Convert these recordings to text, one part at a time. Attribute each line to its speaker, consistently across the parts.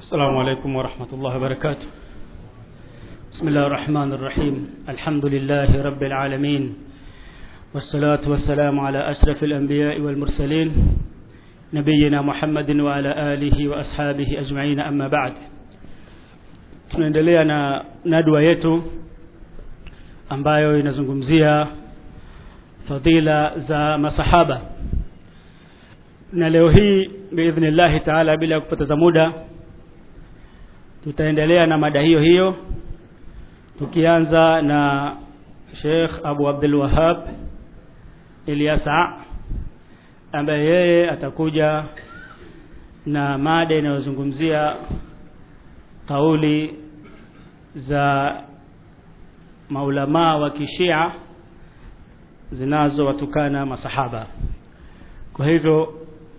Speaker 1: السلام عليكم ورحمة الله وبركاته بسم الله الرحمن الرحيم الحمد لله رب العالمين والصلاة والسلام على أشرف الأنبياء والمرسلين نبينا محمد وعلى آله وأصحابه أجمعين أما بعد tunaendelea na nadwa yetu ambayo inazungumzia fadila za masahaba na leo hii biidhnillahi taala bila ya kupoteza muda tutaendelea na mada hiyo hiyo tukianza na Sheikh Abu Abdul Wahab Ilyasa ambaye yeye atakuja na mada inayozungumzia kauli za maulamaa wa kishia zinazowatukana masahaba kwa hivyo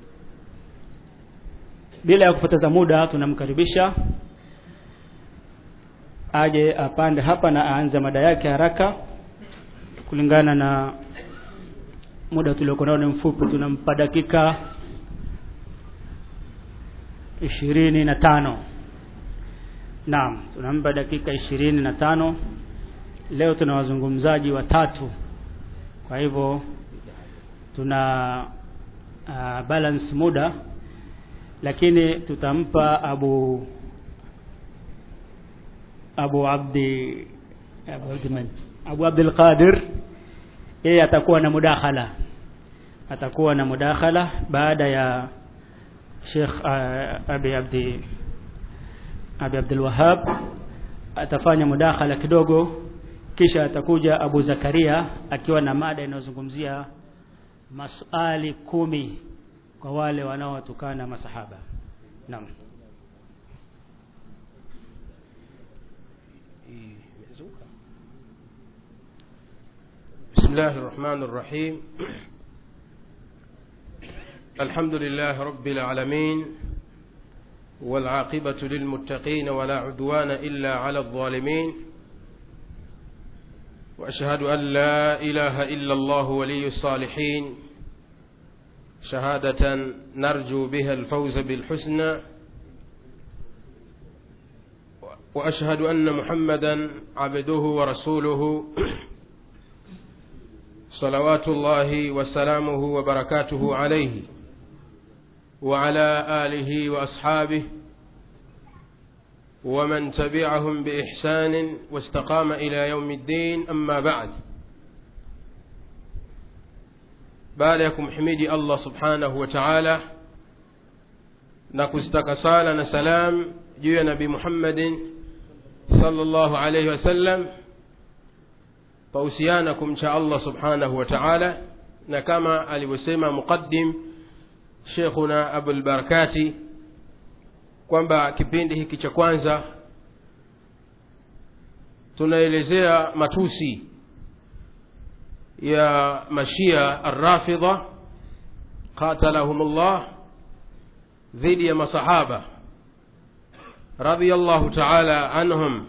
Speaker 1: bila ya kupoteza muda tunamkaribisha aje apande hapa na aanze mada yake haraka kulingana na muda tuliokuwa nao ni mfupi tunampa dakika ishirini na tano naam tunampa dakika ishirini na tano leo tuna wazungumzaji watatu kwa hivyo tuna uh, balance muda lakini tutampa abu abu abdi abu abdi abu abdul qadir yeye atakuwa na mudakhala atakuwa na mudakhala baada ya Sheikh uh, Abi Abdi Abi Abdul Wahab atafanya mudakhala kidogo kisha atakuja Abu Zakaria akiwa na mada inayozungumzia maswali kumi kwa wale wanaotukana masahaba naam
Speaker 2: بسم الله الرحمن الرحيم الحمد لله رب العالمين والعاقبة للمتقين ولا عدوان إلا على الظالمين وأشهد أن لا إله إلا الله ولي الصالحين شهادة نرجو بها الفوز بالحسنى وأشهد أن محمدا عبده ورسوله صلوات الله وسلامه وبركاته عليه وعلى آله وأصحابه ومن تبعهم بإحسان واستقام إلى يوم الدين أما بعد baadayakum himidi allah subhanahu wa taala na kuzitaka sala na salam juu ya nabii muhammadin salllahu alaihi wasallam pahusiana kumcha allah subhanahu wa taala na kama alivyosema muqaddim shekhuna abulbarakati kwamba kipindi hiki cha kwanza tunaelezea matusi ya mashia arrafidha qatalahum llah dhidi ya masahaba radhiallahu taala anhum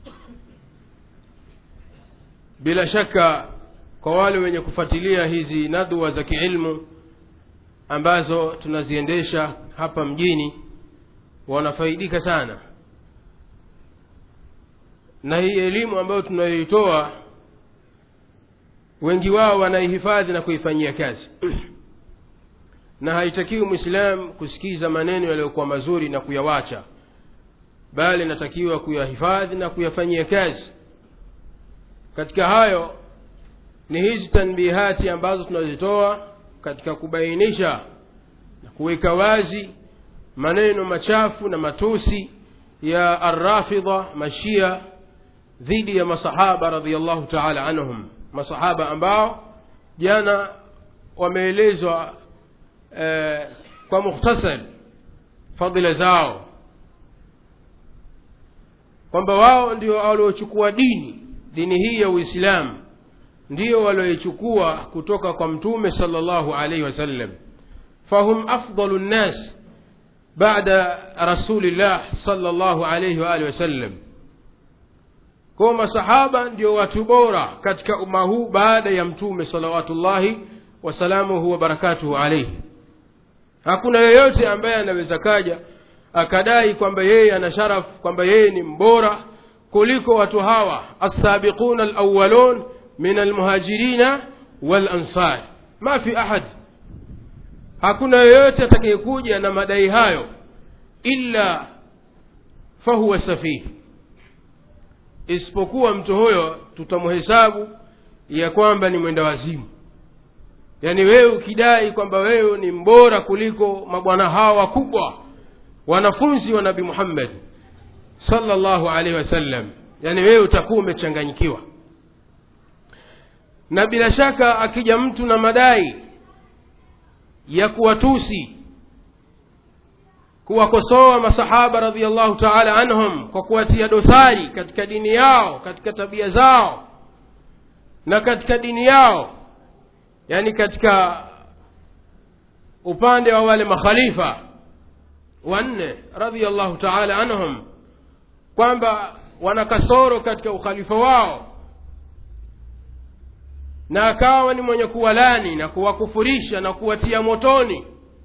Speaker 2: bila shaka kwa wale wenye kufuatilia hizi nadwa za kiilmu ambazo tunaziendesha hapa mjini wanafaidika sana na hii elimu ambayo tunayoitoa wengi wao wanaihifadhi na kuifanyia kazi na haitakiwi mwislamu kusikiza maneno yaliyokuwa mazuri na kuyawacha bali natakiwa kuyahifadhi na kuyafanyia kazi katika hayo ni hizi tanbihati ambazo tunazitoa katika kubainisha na kuweka wazi maneno machafu na matusi ya arrafidha mashia dhidi ya masahaba radiallahu taala anhum masahaba ambao jana wameelezwa eh, kwa mukhtasar fadhila zao kwamba wao ndio waliochukua dini dini hii ya uislamu ndio walioichukua kutoka kwa mtume sala llahu alaihi wasallam fahum afdalu nnas bada rasulillah sala llahu alaihi waalihi wasallam kwao masahaba ndio watu bora katika umma huu baada ya mtume salawatullahi wasalamuhu wabarakatuhu alaihi hakuna yeyote ambaye anaweza kaja akadai kwamba yeye ana sharaf kwamba yeye ni mbora kuliko watu hawa alsabiquna alawalun min almuhajirina walansar ma fi ahad hakuna yoyote atakayekuja na madai hayo illa fahuwa safihi isipokuwa mtu huyo tutamhesabu ya kwamba ni mwenda wazimu yaani wewe ukidai kwamba wewe ni mbora kuliko mabwana hawa wakubwa wanafunzi wa nabi muhammad sallallahu alaihi wasallam yaani wewe utakuwa umechanganyikiwa na bila shaka akija mtu na madai ya kuwatusi kuwakosoa masahaba radiallahu taala anhum kwa kuwatia dosari katika dini yao katika tabia zao na katika dini yao yani katika upande wa wale makhalifa wanne radiallahu taala anhum kwamba wana kasoro katika ukhalifa wao na akawa ni mwenye kuwalani na kuwakufurisha na kuwatia motoni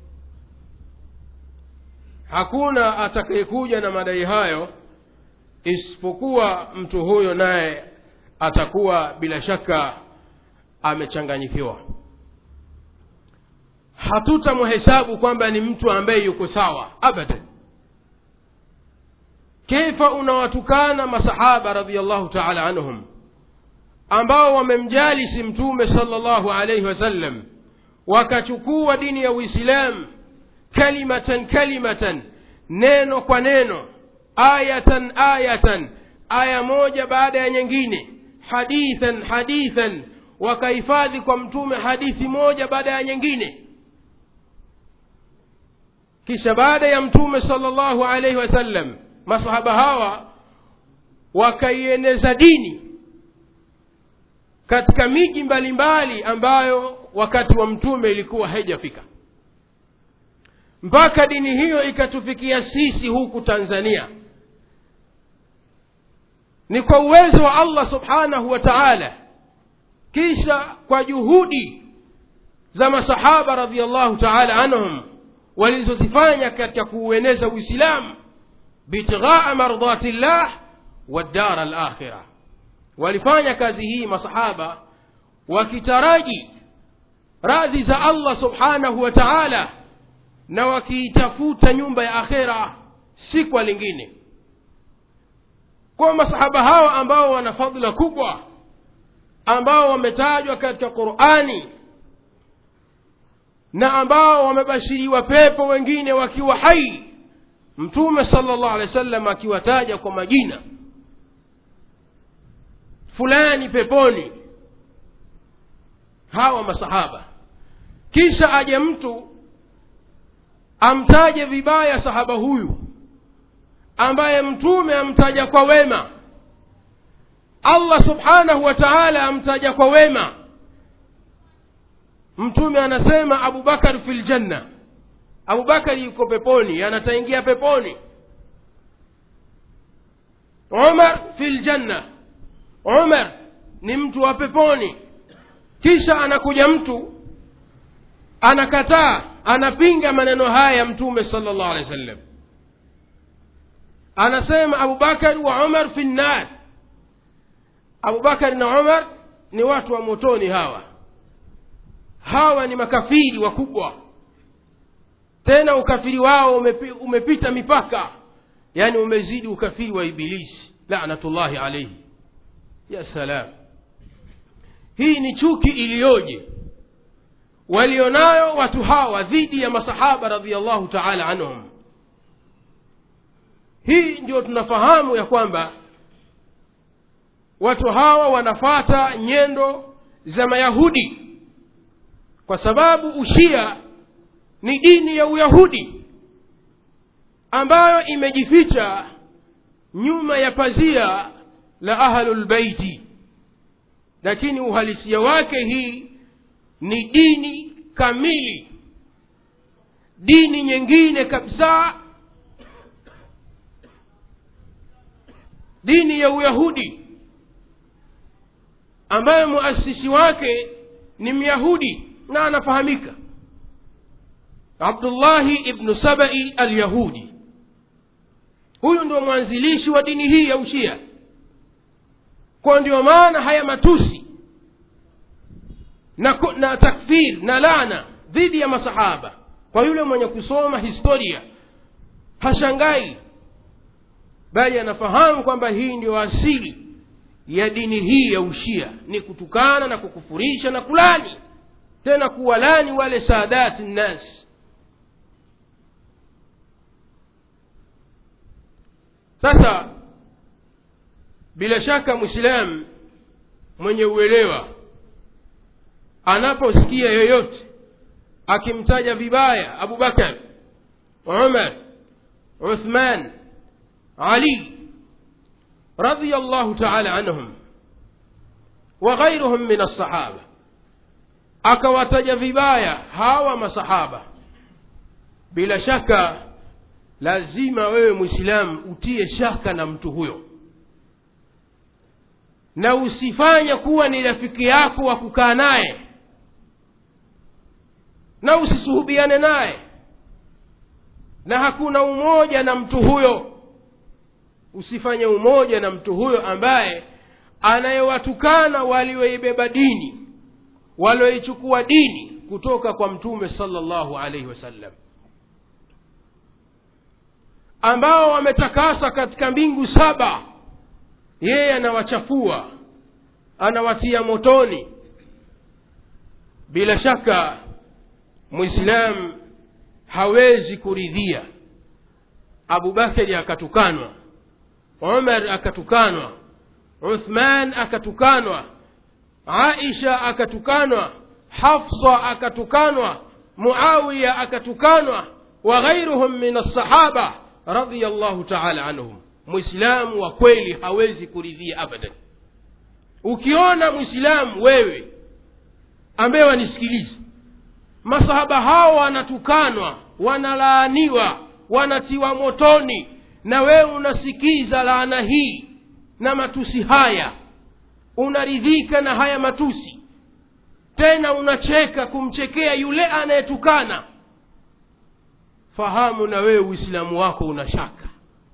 Speaker 2: hakuna atakayekuja na madai hayo isipokuwa mtu huyo naye atakuwa bila shaka amechanganyikiwa hatutamhesabu kwamba ni mtu ambaye yuko sawa abadan kaifa unawatukana masahaba radiallahu taala anhum ambao wamemjalisi mtume salllahu alaihi wasallam wakachukua dini ya uislamu kalimatan kalimatan neno kwa neno ayatan ayatan aya moja baada ya nyingine hadithan hadithan wakahifadhi kwa mtume hadithi moja baada ya nyingine kisha baada ya mtume salllahu alaihi wasallam masahaba hawa wakaieneza dini katika miji mbalimbali ambayo wakati wa mtume ilikuwa haijafika mpaka dini hiyo ikatufikia sisi huku tanzania ni kwa uwezo wa allah subhanahu wa taala kisha kwa juhudi za masahaba radiallahu taala anhum walizozifanya katika kuueneza uislamu bitighaa mardati llah waddara alakhira walifanya kazi hii masahaba wakitaraji radhi za allah subhanahu wa taala na wakiitafuta nyumba ya akhera si kwa lingine kwa masahaba hawa ambao wana fadhila kubwa ambao wametajwa katika qurani na ambao wamebashiriwa pepo wengine wakiwa hai mtume sala llahu alehi wa sallam akiwataja kwa majina fulani peponi hawa masahaba kisha aje mtu amtaje vibaya sahaba huyu ambaye mtume amtaja kwa wema allah subhanahu wa taala amtaja kwa wema mtume anasema abubakar fi ljanna abubakari yuko peponi anataingia peponi umar fi ljanna umar ni mtu wa peponi kisha anakuja mtu anakataa anapinga maneno haya ya mtume sala llahu alehi wa sallam anasema abubakari wa umar fi nnar abubakari na umar ni watu wa motoni hawa hawa ni makafiri wakubwa tena ukafiri wao umepi, umepita mipaka yaani umezidi ukafiri wa ibilisi lanatullahi alaihi ya salam hii ni chuki iliyoje walionayo watu hawa dhidi ya masahaba radiallahu taala anhum hii ndio tunafahamu ya kwamba watu hawa wanafata nyendo za mayahudi kwa sababu ushia ni dini ya uyahudi ambayo imejificha nyuma ya pazia la ahlulbeiti lakini uhalisia wake hii ni dini kamili dini nyingine kabisa dini ya uyahudi ambayo muasisi wake ni myahudi na anafahamika abdullahi ibnu sabai alyahudi huyu ndio mwanzilishi wa dini hii ya ushia kwa ndio maana haya matusi na, ku- na takfir na lana dhidi ya masahaba kwa yule mwenye kusoma historia hashangai bali anafahamu kwamba hii ndio asili ya dini hii ya ushia ni kutukana na kukufurisha na kulani tena kuwalani wale saadati nnas sasa bila shaka mwislamu mwenye uelewa anaposikia yoyote akimtaja vibaya abubakar umar uthman ali رضي الله تعالى عنهم وغيرهم من الصحابة akawataja vibaya hawa masahaba bila shaka lazima wewe mwislamu utie shaka na mtu huyo na usifanye kuwa ni rafiki yako wa kukaa naye na usisuhubiane naye na hakuna umoja na mtu huyo usifanye umoja na mtu huyo ambaye anayewatukana walioibeba dini walioichukua dini kutoka kwa mtume salllahu alaihi wasallam ambao wametakasa katika mbingu saba yeye anawachafua anawatia motoni bila shaka mwislamu hawezi kuridhia abubakari akatukanwa umar akatukanwa uthman akatukanwa aisha akatukanwa hafsa akatukanwa muawiya akatukanwa wa ghairuhum min alsahaba radiallahu taala anhum mwislamu wa kweli hawezi kuridhia abadan ukiona mwislamu wewe ambaye wanisikiliza masahaba hao wanatukanwa wanalaaniwa wanatiwa motoni na wewe unasikiza laana hii na matusi haya unaridhika na haya matusi tena unacheka kumchekea yule anayetukana fahamu na wewe uislamu wako una shaka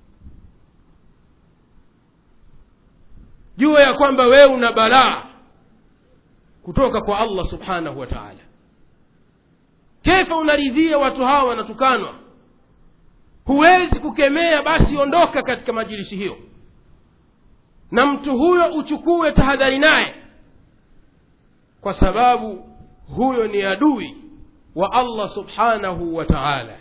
Speaker 2: jua ya kwamba wewe una balaa kutoka kwa allah subhanahu wa taala kefa unaridhia watu hawa wanatukanwa huwezi kukemea basi ondoka katika majilisi hiyo na mtu huyo uchukue tahadhari naye kwa sababu huyo ni adui wa allah subhanahu wa taala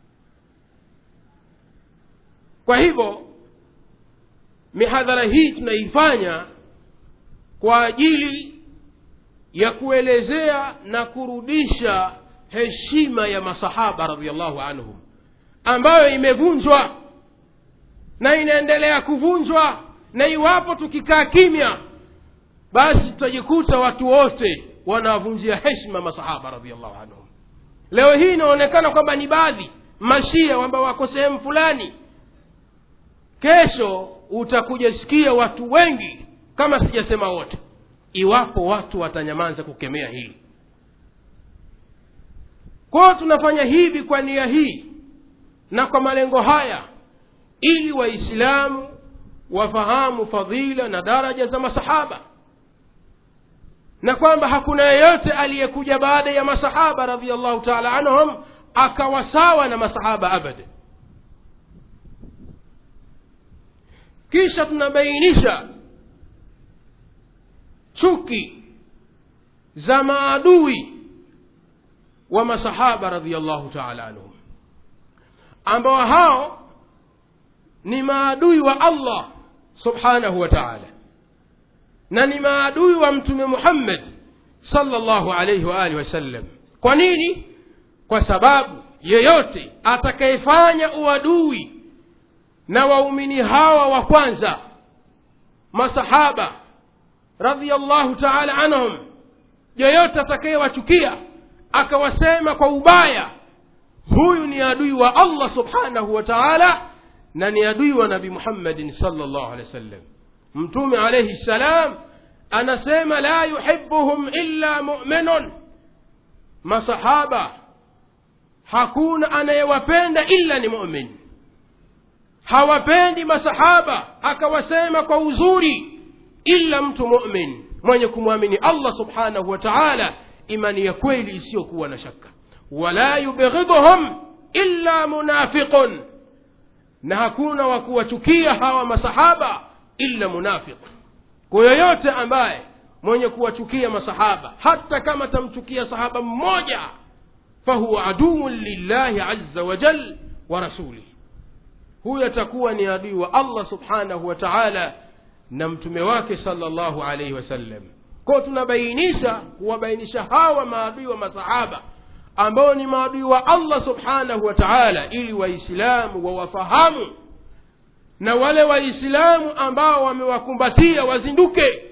Speaker 2: kwa hivyo mihadhara hii tunaifanya kwa ajili ya kuelezea na kurudisha heshima ya masahaba radiallahu anhum ambayo imevunjwa na inaendelea kuvunjwa na iwapo tukikaa kimya basi tutajikuta watu wote wanawavunjia heshima masahaba radiallahu anhum leo hii inaonekana kwamba ni baadhi mashia ambao wako sehemu fulani kesho utakuja sikia watu wengi kama sijasema wote iwapo watu watanyamaza kukemea hili kwao tunafanya hivi kwa nia hii na kwa malengo haya ili waislamu wafahamu fadhila na daraja za masahaba na kwamba hakuna yeyote aliyekuja baada ya masahaba radiallahu taala anhum akawa sawa na masahaba abada kisha tunabainisha chuki za maadui wa masahaba radiallahu taala anhum ambao hao ni maadui wa allah subhanahu wa taala na ni maadui wa mtume muhammad salllahu alaihi waalihi wasallam kwa nini kwa sababu yeyote atakayefanya uadui na waumini hawa wa kwanza masahaba radiallahu taala anhum yeyote atakayewachukia akawasema kwa ubaya huyu ni adui wa allah subhanahu wa taala na ni adui wa nabi muhammadin salllah alehi wa sallam mtume alaihi ssalam anasema la yuhibuhum illa muminun masahaba hakuna anayewapenda illa ni mumin hawapendi masahaba akawasema kwa uzuri ila mtu mumin mwenye kumwamini allah subhanahu wa taala imani ya kweli isiyokuwa na shaka wala yubghidhuhum illa munafiqun na hakuna wa kuwachukia hawa masahaba illa munafiq kwa yoyote ambaye mwenye kuwachukia masahaba hata kama tamchukia sahaba mmoja fahuwa aduun lillahi aza wajal wa rasulih huyo atakuwa ni adui wa allah subhanahu wa taala na mtume wake sala llahu alaihi wasallam kwao tunabainisha kuwabainisha hawa maadui wa masahaba ambao ni maadui wa allah subhanahu wa taala ili waislamu wawafahamu na wale waislamu ambao wamewakumbatia wazinduke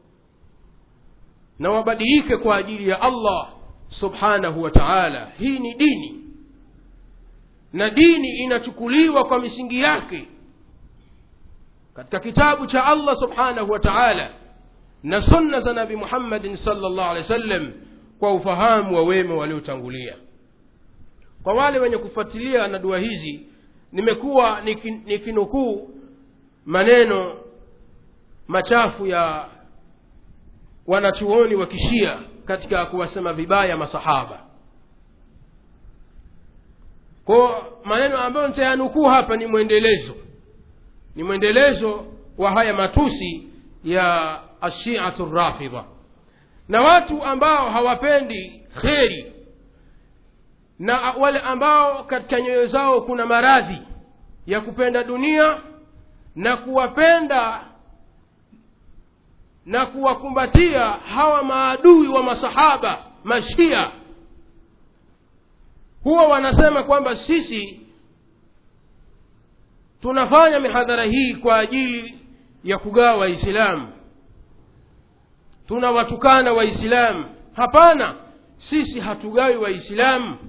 Speaker 2: na wabadilike kwa ajili ya allah subhanahu wa taala hii ni dini na dini inachukuliwa kwa misingi yake katika kitabu cha allah subhanahu wa taala na sunna za nabi muhammadin salllah alehi wa sallam kwa ufahamu wa wema waliotangulia kwa wale wenye kufuatilia na dua hizi nimekuwa nikinukuu maneno machafu ya wanachuoni wa kishia katika kuwasema vibaya masahaba ko maneno ambayo nitayanukuu hapa ni mwendelezo ni mwendelezo wa haya matusi ya ashiatu rafidha na watu ambao hawapendi kheri na wale ambao katika nyoyo zao kuna maradhi ya kupenda dunia na kuwapenda na kuwakumbatia hawa maadui wa masahaba mashia huwa wanasema kwamba sisi tunafanya mihadhara hii kwa ajili ya kugawa waislamu tunawatukana waislamu hapana sisi hatugawi waislamu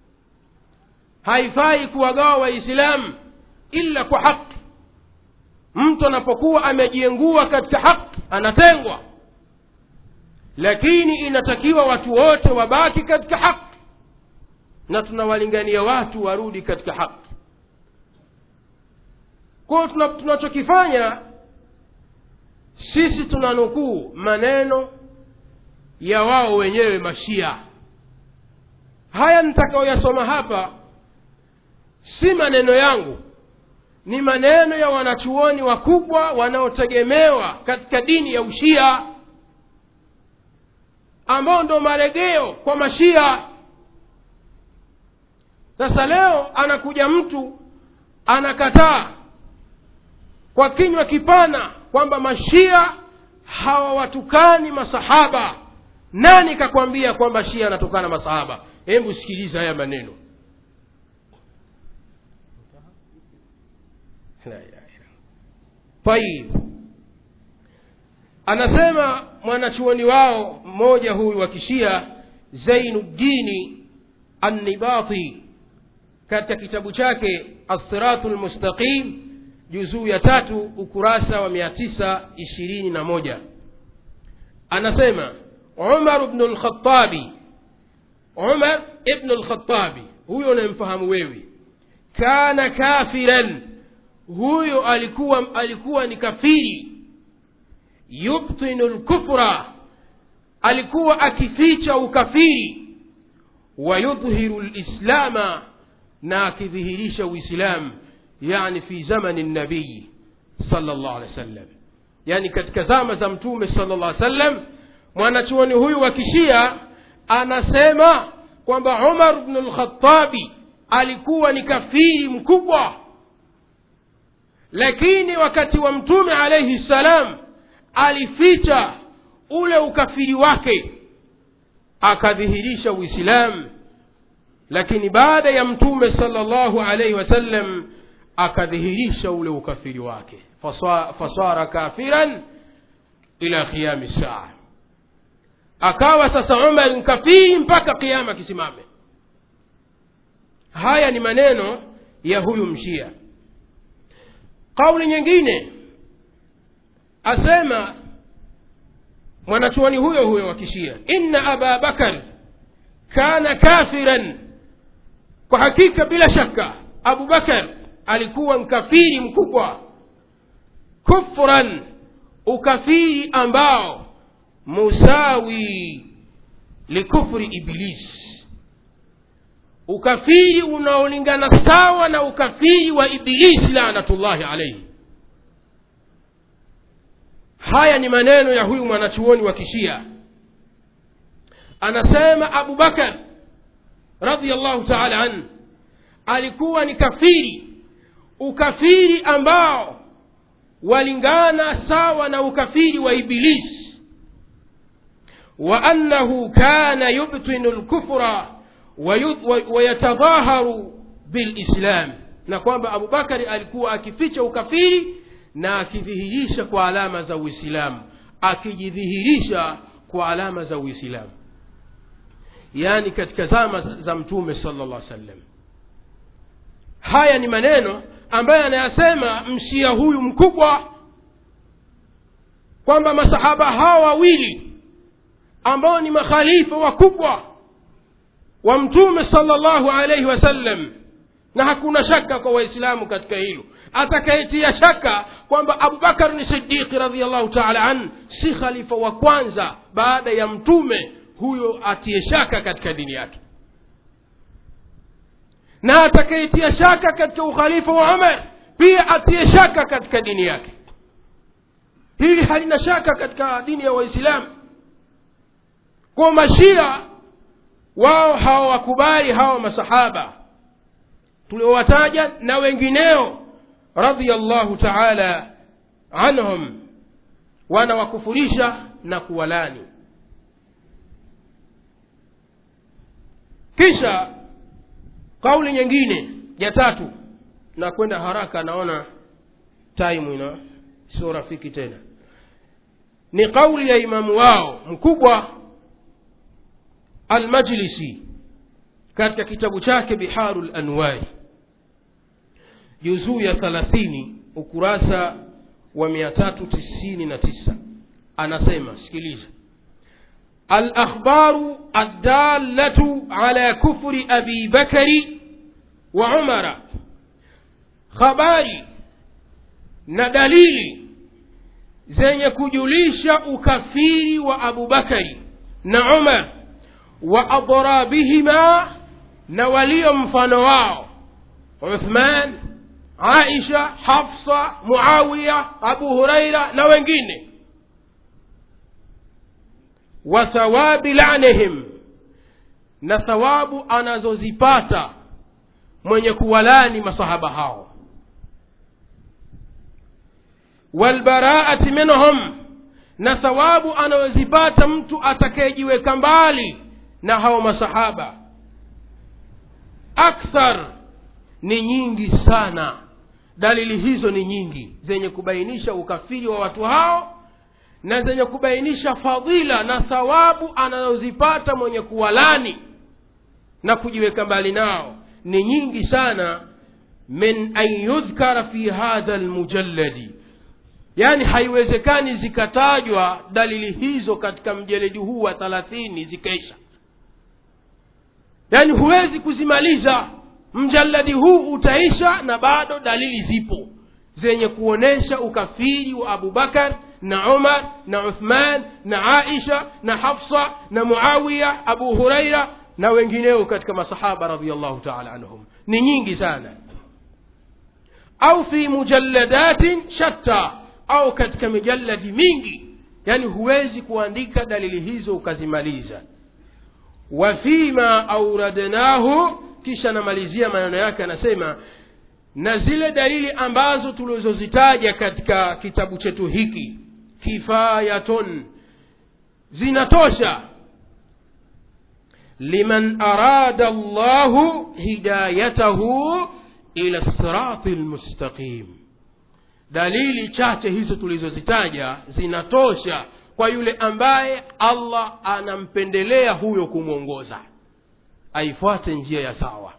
Speaker 2: haifai kuwagawa waislamu ila kwa haki mtu anapokuwa amejiengua katika haki anatengwa lakini inatakiwa watu wote wabaki katika haki na tunawalingania watu warudi katika haki kwao tunachokifanya sisi tunanukuu maneno ya wao wenyewe mashia haya nitakayoyasoma hapa si maneno yangu ni maneno ya wanachuoni wakubwa wanaotegemewa katika dini ya ushia ambao ndo maregeo kwa mashia sasa leo anakuja mtu anakataa kwa kinywa kipana kwamba mashia hawawatukani masahaba nani kakwambia kwamba shia anatukana masahaba hebu sikiliza haya maneno tayib anasema mwanachuoni wao mmoja huyu wa kishia zainuddini annibati katika kitabu chake assiratu lmustaqim juzuu ya tatu ukurasa wa mia tisa ishirini na moja anasema umar bnu lkhatabi umar ibnu lkhatabi huyo unayemfahamu wewe kana kafiran huyo alikuwa alikuwa ni kafiri yubtinu lkufra alikuwa akificha ukafiri wayudhiru lislama na akidhihirisha uislamu yani fi zamani nabii sala llahu alehi wa sallam yani katika zama za mtume sala llah alih sallam mwanachuoni huyu wa kishia anasema kwamba umar bnu lkhatabi alikuwa ni kafiri mkubwa lakini wakati wa mtume alaihi ssalam alificha ule ukafiri wake akadhihirisha uislamu lakini baada ya mtume sala llahu alaihi wasallam akadhihirisha ule ukafiri wake fasara kafiran ila qiyami saa akawa sasa umar mkafiri mpaka kiama kisimame haya ni maneno ya huyu mshia kauli nyingine asema mwanachuoni huyo huyo wa kishia inna aba bakar kana kafiran kwa hakika bila shaka abu bakar alikuwa mkafiri mkubwa kufran ukafiri ambao musawi likufri iblis ukafiri unaolingana sawa na ukafiri wa ibilisi lanatullahi alaihi haya ni maneno ya huyu mwanachuoni wa kishia anasema abu bakar radiallahu taala anhu alikuwa ni kafiri ukafiri ambao walingana sawa na ukafiri wa ibilisi wa annahu kana yubtinu lkufra wayatadhaharu bilislam na kwamba abubakari alikuwa akificha ukafiri na akidhihirisha kwa alama za uislamu akijidhihirisha kwa alama za uislamu yaani katika zama za mtume sala llah sallam haya ni maneno ambayo anayasema mshia huyu mkubwa kwamba masahaba hawa wawili ambao ni makhalifa wakubwa wa mtume sala llahu alaihi wasallam na hakuna shaka kwa waislamu katika hilo atakayetia shaka kwamba abubakar ni sidiqi radiallahu taala an si khalifa wa kwanza baada ya mtume huyo atie shaka katika dini yake na atakayetia shaka katika ukhalifa wa umar pia atie shaka katika dini yake hili halina shaka katika dini ya waislamu kwa mashia wao hawawakubali hawa masahaba tuliowataja na wengineo radiallahu taala anhum wanawakufurisha na kuwalani kisha kauli nyingine ya tatu na kwenda haraka naona taimu ina sio rafiki tena ni kauli ya imamu wao mkubwa almajlisi katika kitabu chake biharu lanwari juzuu ya thalathini ukurasa wa mia tatu tisini na tisa anasema sikiliza الأخبار الدالة على كفر أبي بكر وعمر خباري ندليل zenye kujulisha ukafiri wa abubakari na umar wa adrabihima na walio mfano wao uthman aisha hafsa muawiya abu huraira na wengine wa thawabi lanihim na thawabu anazozipata mwenye kuwalani masahaba hao walbaraati minhum na thawabu anayozipata mtu atakayejiweka mbali na hao masahaba akthar ni nyingi sana dalili hizo ni nyingi zenye kubainisha ukafiri wa watu hao na zenye kubainisha fadhila na thawabu anazozipata mwenye kuwalani na kujiweka mbali nao ni nyingi sana min an yudhkara fi hadha lmujalladi yaani haiwezekani zikatajwa dalili hizo katika mjeledi huu wa thalathini zikaisha yaani huwezi kuzimaliza mjaladi huu utaisha na bado dalili zipo zenye kuonyesha ukafiri wa abubakar na umar na uthman na aisha na hafsa na muawiya abu huraira na wengineo katika masahaba radiallahu taala anhum ni nyingi sana au fi mujalladatin shatta au katika mijalladi mingi yani huwezi kuandika dalili hizo ukazimaliza wa fima auradnahu kisha anamalizia maneno yake anasema na zile dalili ambazo tulizozitaja katika kitabu chetu hiki kifayatun zinatosha liman arada llahu hidayatahu ila sirati lmustaqim dalili chache hizo tulizozitaja zinatosha kwa yule ambaye allah anampendelea huyo kumwongoza aifuate njia ya sawa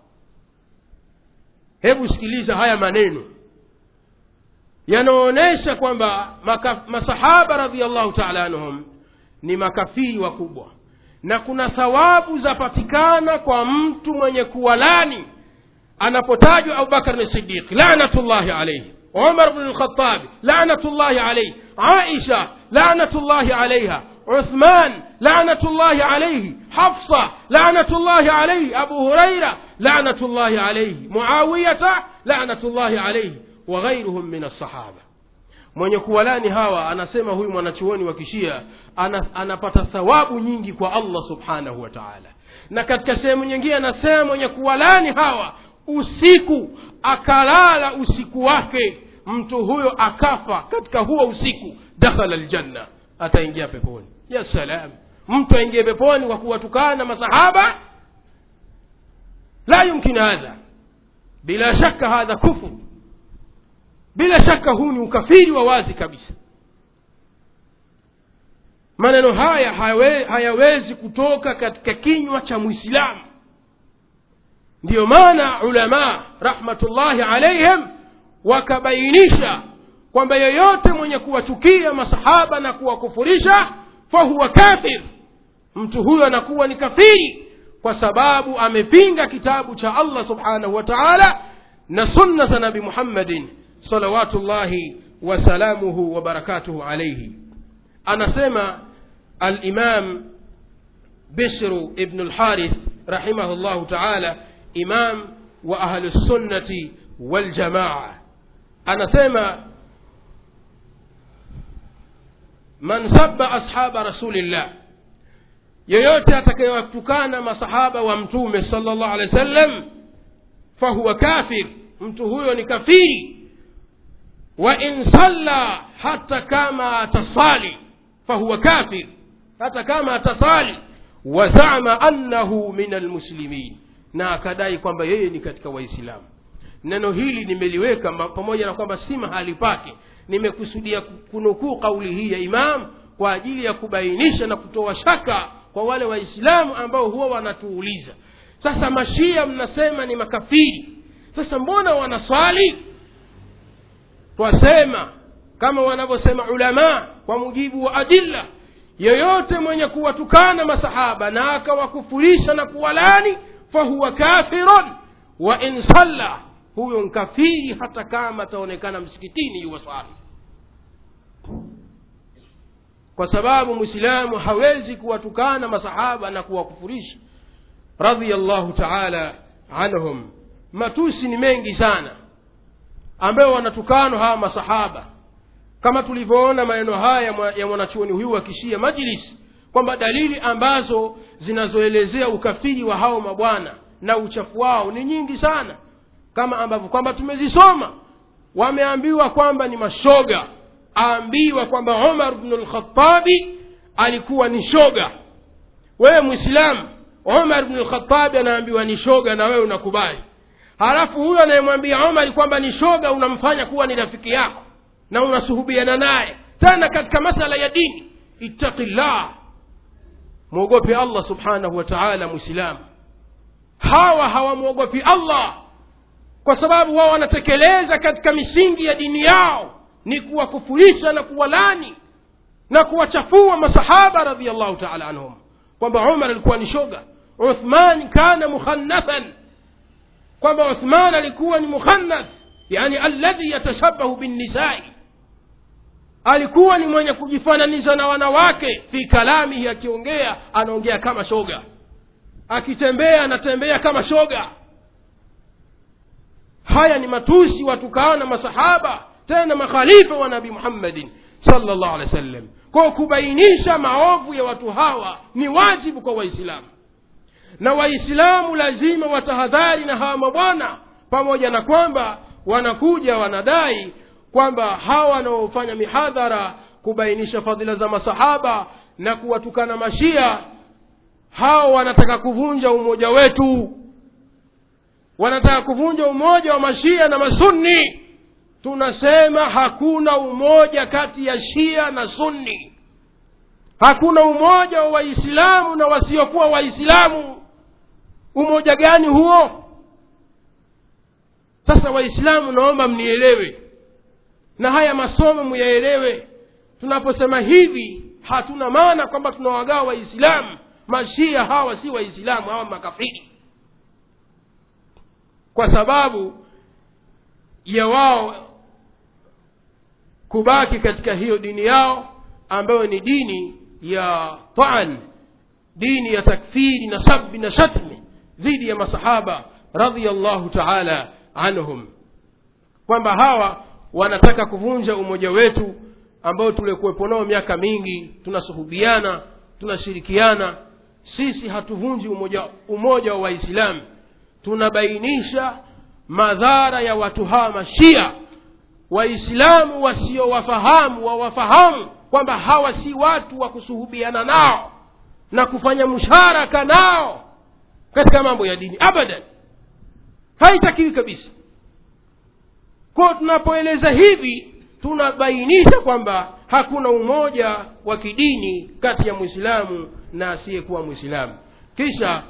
Speaker 2: hebu sikiliza haya maneno yanaonyesha kwamba masahaba radiallahu taala anhum ni makafiri wakubwa na kuna thawabu zapatikana kwa mtu mwenye kuwalani anapotajwa abubakar ni sidiq lanatullahi alaihi umar bnu lkhatabi lanatullahi alaihi aisha lanatullahi alaiha عثمان لعنة الله عليه حفصة لعنة الله عليه أبو هريرة لعنة الله عليه معاوية لعنة الله عليه وغيرهم من الصحابة mwenye kuwalani hawa anasema huyu mwanachuoni wa kishia ana, anapata thawabu nyingi kwa allah subhanahu wa taala na katika sehemu nyingine anasema mwenye kuwalani hawa usiku akalala usiku wake mtu huyo akafa katika huo usiku dakhala ljanna ataingia peponi ya salam mtu aingie peponi kwa kuwatukana masahaba la yumkin hadha bila shaka hadha kufur bila shaka huu ni ukafiri wa wazi kabisa maneno haya hayawe, hayawezi kutoka katika kinywa cha mwislamu ndiyo maana ulama rahmatullahi alaihim wakabainisha kwamba yeyote mwenye kuwachukia masahaba na kuwakufurisha fahuwa kafir mtu huyo anakuwa ni kafiri kwa sababu amepinga kitabu cha allah subhanahu wa taala na sunna za nabi muhammadin salawatullahi wasalamuhu wabarakatuhu alaihi anasema alimam bishru ibnu lharith rahimahu llahu taala imam wa ahlusunnati waljamaa anasema man sabba ashaba rasulillah yeyote atakayewatukana masahaba wa mtume sala llahu alehi wa sallam fahuwa kafir mtu huyo ni kafiri wa in salla hata kama atasali fahuwa kafir hata kama atasali wazama annahu min almuslimin na akadai kwamba yeye ni katika waislamu neno hili nimeliweka pamoja na kwamba si mahali pake nimekusudia kunukuu kauli hii ya imam kwa ajili ya kubainisha na kutoa shaka kwa wale waislamu ambao huwa wanatuuliza sasa mashia mnasema ni makafiri sasa mbona wanaswali twasema kama wanavyosema ulamaa kwa mujibu wa adilla yeyote mwenye kuwatukana masahaba na akawakufurisha na kuwalani fahuwa kafirun wa in salla huyo nkafiri hata kama ataonekana msikitini yuwaswali kwa sababu mwislamu hawezi kuwatukana masahaba na kuwakufurisha radiallahu taala anhum matusi ni mengi sana ambayo wanatukanwa hawa masahaba kama tulivyoona maneno haya ya mwanachuoni huyu wa kishia majlis kwamba dalili ambazo zinazoelezea ukafiri wa hao mabwana na uchafu wao ni nyingi sana kama ambavyo kwamba tumezisoma wameambiwa kwamba ni mashoga aambiwa kwamba umar bnu lkhatabi alikuwa ni shoga wewe mwislamu umar bnu lkhatabi anaambiwa ni shoga na wewe unakubali halafu huyo anayemwambia umari kwamba ni shoga unamfanya kuwa ni rafiki yako na unasuhubiana naye tena katika masala ya dini ittaqillah mwogope allah subhanahu wa taala mwislamu hawa hawamwogopi allah kwa sababu wao wanatekeleza katika misingi ya dini yao ni kuwakufurisha na kuwalani na kuwachafua masahaba radiallahu taala anhum kwamba umar alikuwa ni shoga uthman kana mukhannathan kwamba uthman alikuwa ni mukhannath yani alladhi yatashabahu binnisai alikuwa ni mwenye kujifananisha na wanawake fi kalamihi akiongea anaongea kama shoga akitembea anatembea kama shoga haya ni matusi watukaana masahaba tena makhalifa wa nabi muhammadin salllah alehi wa sallam kwa kubainisha maovu ya watu hawa ni wajibu kwa waislamu na waislamu lazima watahadhari na hawa mabwana pamoja na kwamba wanakuja wanadai kwamba hawa wanaofanya mihadhara kubainisha fadhila za masahaba na kuwatukana mashia hawa wanataka kuvunja umoja wetu wanataka kuvunja umoja wa mashia na masunni tunasema hakuna umoja kati ya shia na sunni hakuna umoja wa waislamu na wasiokuwa waislamu umoja gani huo sasa waislamu naomba mnielewe na haya masomo muyaelewe tunaposema hivi hatuna maana kwamba tunawagawa waislamu mashia hawa si waislamu hawa makafiri kwa sababu ya wao kubaki katika hiyo dini yao ambayo ni dini ya taan dini ya takfiri na sabi na shatmi dhidi ya masahaba radiallahu taala anhum kwamba hawa wanataka kuvunja umoja wetu ambao tulikuwepo nao miaka mingi tunasuhubiana tunashirikiana sisi hatuvunji umoja, umoja wa waislamu tunabainisha madhara ya watu hawa mashia waislamu wasiowafahamu wawafahamu kwamba hawa si watu wa kusuhubiana nao na kufanya musharaka nao katika mambo ya dini abadan haitakiwi kabisa kwao tunapoeleza hivi tunabainisha kwamba hakuna umoja wa kidini kati ya mwislamu na asiyekuwa mwislamu kisha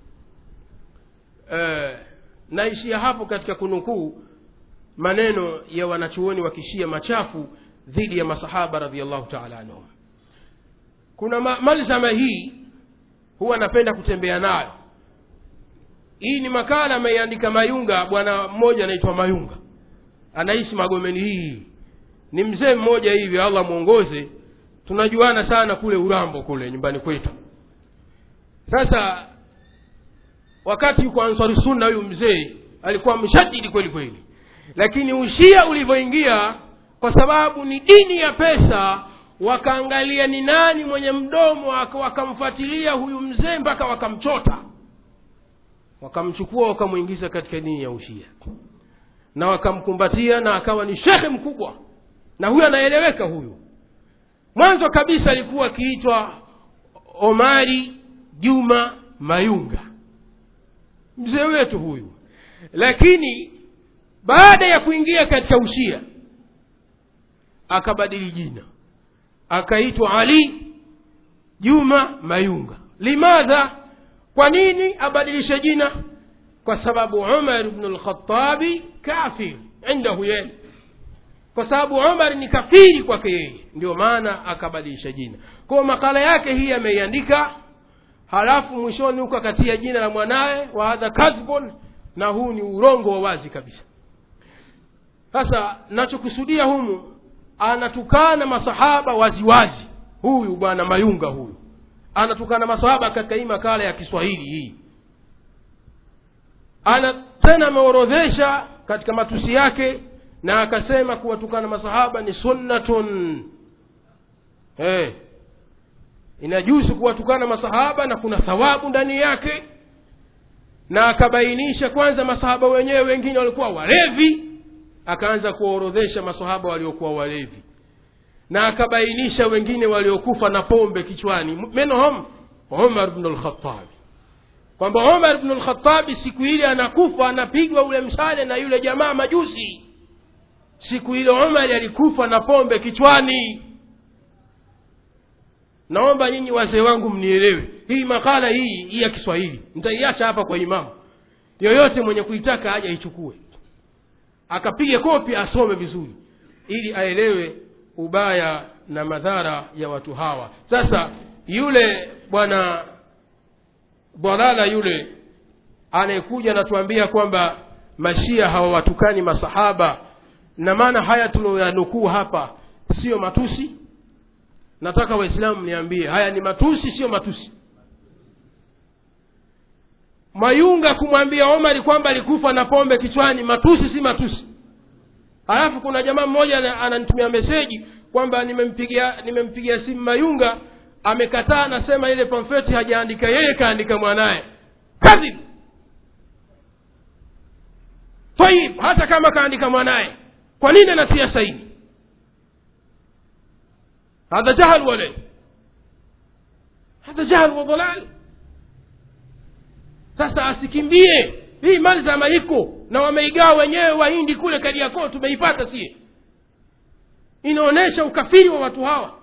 Speaker 2: eh, naishia hapo katika kunukuu maneno ya wanachuoni wa kishia machafu dhidi ya masahaba radiallahu taala anhum kuna ma- malzama hii huwa napenda kutembea nayo hii ni makala ameiandika mayunga bwana mmoja anaitwa mayunga anaishi magomeni hii ni mzee mmoja hivi allah mwongoze tunajuana sana kule urambo kule nyumbani kwetu sasa wakati yuko ansari sunna huyu mzee alikuwa mshadidi kweli kweli lakini ushia ulivyoingia kwa sababu ni dini ya pesa wakaangalia ni nani mwenye mdomo waka- wakamfuatilia huyu mzee mpaka wakamchota wakamchukua wakamwingiza katika dini ya ushia na wakamkumbatia na akawa ni shekhe mkubwa na huyu anaeleweka huyu mwanzo kabisa alikuwa akiitwa omari juma mayunga mzee wetu huyu lakini baada ya kuingia katika ushia akabadili jina akaitwa ali juma mayunga limadha kwa nini abadilishe jina kwa sababu umar bnu lkhatabi kafir indahu yeye kwa sababu umar ni kafiri kwake yeye ndio maana akabadilisha jina kwao makala yake hii ameiandika halafu mwishoni huko akatia jina la mwanaye wa hadha kadhbun na huu ni urongo wa wazi kabisa sasa nachokusudia humu anatukana masahaba waziwazi huyu bwana mayunga huyu anatukana masahaba katika hii makala ya kiswahili hii ana tena ameorodhesha katika matusi yake na akasema kuwatukana masahaba ni sunnatun hey. inajuzu kuwatukana masahaba na kuna thawabu ndani yake na akabainisha kwanza masahaba wenyewe wengine walikuwa walevi akaanza kuwaorodhesha masahaba waliokuwa walevi na akabainisha wengine waliokufa na pombe kichwani menhum umar bnu lkhatabi kwamba umar bnu lkhatabi siku ile anakufa anapigwa ule msale na yule jamaa majusi siku ile umari alikufa na pombe kichwani naomba nyinyi wazee wangu mnielewe hii makala hii hii ya kiswahili nitaiacha hapa kwa imamu yoyote mwenye kuitaka aje aichukue akapige kopi asome vizuri ili aelewe ubaya na madhara ya watu hawa sasa yule bwana bwalala yule anayekuja anatuambia kwamba mashia hawawatukani masahaba na maana haya tunayoyanukuu hapa siyo matusi nataka waislamu niambie haya ni matusi siyo matusi mayunga kumwambia omari kwamba alikufa na pombe kichwani matusi si matusi halafu kuna jamaa mmoja ana- ananitumia meseji kwamba nimempigia nimempigia simu mayunga amekataa anasema ile pamfeti hajaandika yeye kaandika mwanaye kadhib tayib hata kama kaandika mwanaye kwa nini anatia saini hadha jahal wale hadha jahal wa dhalal sasa asikimbie hii malzama iko na wameigawa wenyewe wahindi kule kariakoo tumeipata sie inaonyesha ukafiri wa watu hawa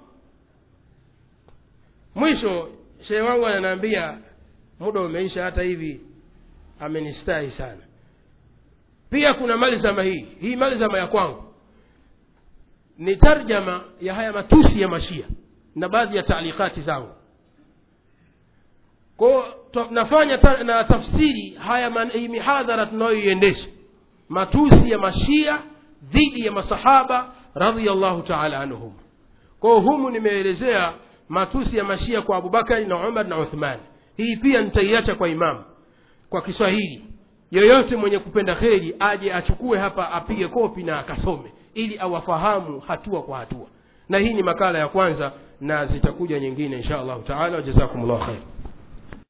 Speaker 2: mwisho shehe wangu ananiambia muda umeisha hata hivi amenistahi sana pia kuna malzama hii hii malzama ya kwangu ni tarjama ya haya matusi ya mashia na baadhi ya taalikati zangu kwao nafanya ta, na tafsiri haya man, hii mihadhara tunayoiendesha matusi ya mashia dhidi ya masahaba radiallahu taala anhum kwao humu nimeelezea matusi ya mashia kwa abubakari na umar na uthman hii pia nitaiacha kwa imamu kwa kiswahili yoyote mwenye kupenda kheri aje achukue hapa apige kopi na akasome ili awafahamu hatua kwa hatua na hii ni makala ya kwanza na zitakuja nyingine insha allahu taala wajazakum llahu khair